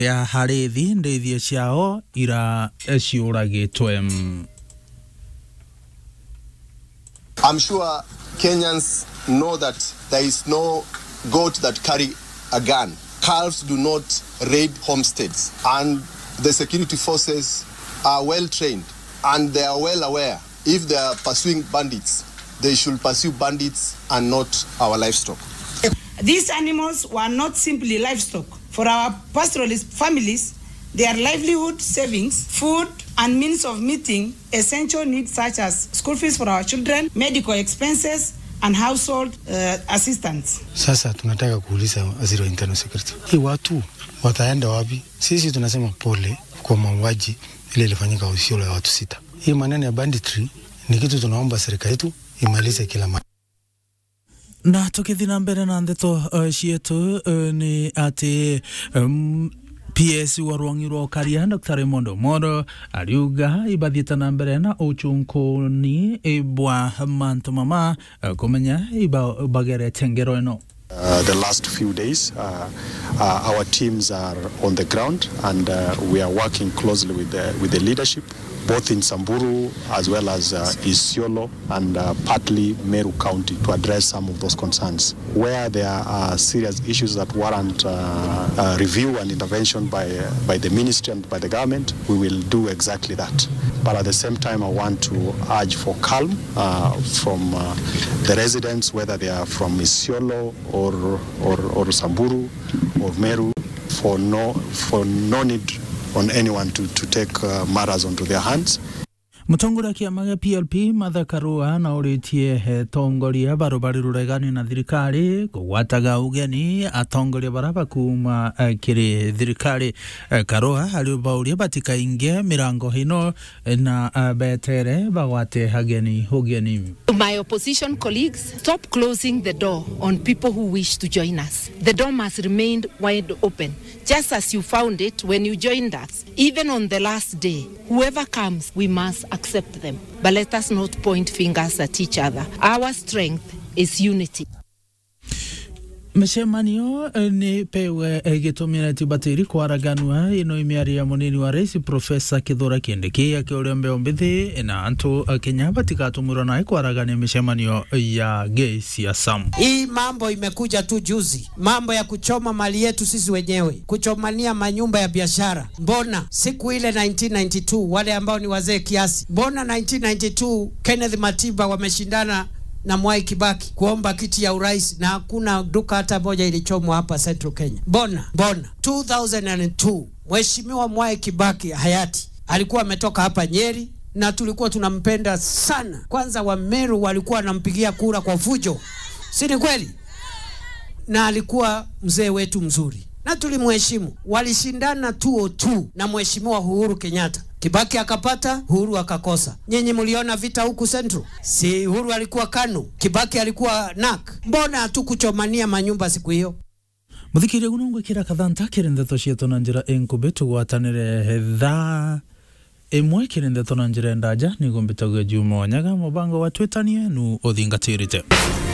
ya harithi ndeithie ciao ira ciuragitwe I'm sure Kenyans know that there is no goat that carry a gun. Calves do not raid homesteads, and the security forces are well trained and they are well aware. If they are pursuing bandits, they should pursue bandits and not our livestock. These animals were not simply livestock. For our pastoralist families, their livelihood savings, food, and means of meeting essential needs such as school fees for our children, medical expenses, and household uh, assistance. Sasa tunataka kuuliza waziri wa internal security, hii watu wataenda wapi? Sisi tunasema pole kwa mauaji ile ilifanyika Isiolo ya watu sita. Hii maneno ya banditry ni kitu tunaomba serikali yetu imalize kila mara. na tukithi na mbere na ndeto uh, cietu uh, ni ati um, PS wa rwangi rwa ukaria Dr. Raymond Omolo ariuga ibathiite na mbere na uchunkuni bwa mantu mama uh, kumenya iba bagerete ngero ino Uh, the last few days. Uh, uh, our teams are on the ground and uh, we are working closely with the, with the leadership, both in Samburu as well as uh, Isiolo and uh, partly Meru County to address some of those concerns. Where there are serious issues that warrant uh, uh, review and intervention by, uh, by the ministry and by the government, we will do exactly that. But at the same time, I want to urge for calm uh, from uh, the residents, whether they are from Isiolo or, or, or Samburu or Meru, for no, for no need on anyone to, to take uh, matters onto their hands. mutongoria wa kiama gia PLP Martha Karua na uritie he tongoria baru bari ruregani na thirikari kugwataga ugeni atongoria bara bakuma uh, kiri thirikari uh, Karua ariubauria batikaingie mirango hino na uh, betere bagwate hageni ugeni To my opposition colleagues, stop closing the door on people who wish to join us. The door must remain wide open, just as you found it when you joined us. Even on the last day, whoever comes, we must accept them. But let us not point fingers at each other. Our strength is unity. micemanio nä pewe gätåmire tibatiri kwaraganua ino imiaria munini wa rais profesa kithura kindiki akiuria mbeo mbithi na antu a kenya batigatumurwo nae kwaragania micemanio ya gisiasa Hii mambo imekuja tu juzi, mambo ya kuchoma mali yetu sisi wenyewe, kuchomania manyumba ya biashara. Mbona siku ile 1992 wale ambao ni wazee kiasi, mbona 1992 Kenneth Matiba wameshindana na Mwai Kibaki kuomba kiti ya urais na hakuna duka hata moja ilichomwa hapa Central Kenya. Mbona mbona 2002 Mheshimiwa Mwai Kibaki hayati alikuwa ametoka hapa Nyeri na tulikuwa tunampenda sana. Kwanza Wameru walikuwa wanampigia kura kwa fujo, si ni kweli? Na alikuwa mzee wetu mzuri na tulimheshimu. Walishindana 202 na Mheshimiwa Uhuru Kenyatta. Kibaki akapata, Uhuru akakosa. Nyinyi mliona vita huku Central? Si Uhuru alikuwa KANU, Kibaki alikuwa NAK. Mbona hatukuchomania manyumba siku hiyo? muthikiri guno ngwikira kathanta kiri ndeto cietu na njira inkubi tugwatanire thaa imwe kiri ndeto na njira ndaja niguo mbitagwo juma wanyaga mubango wa twitanie nu uthingatirite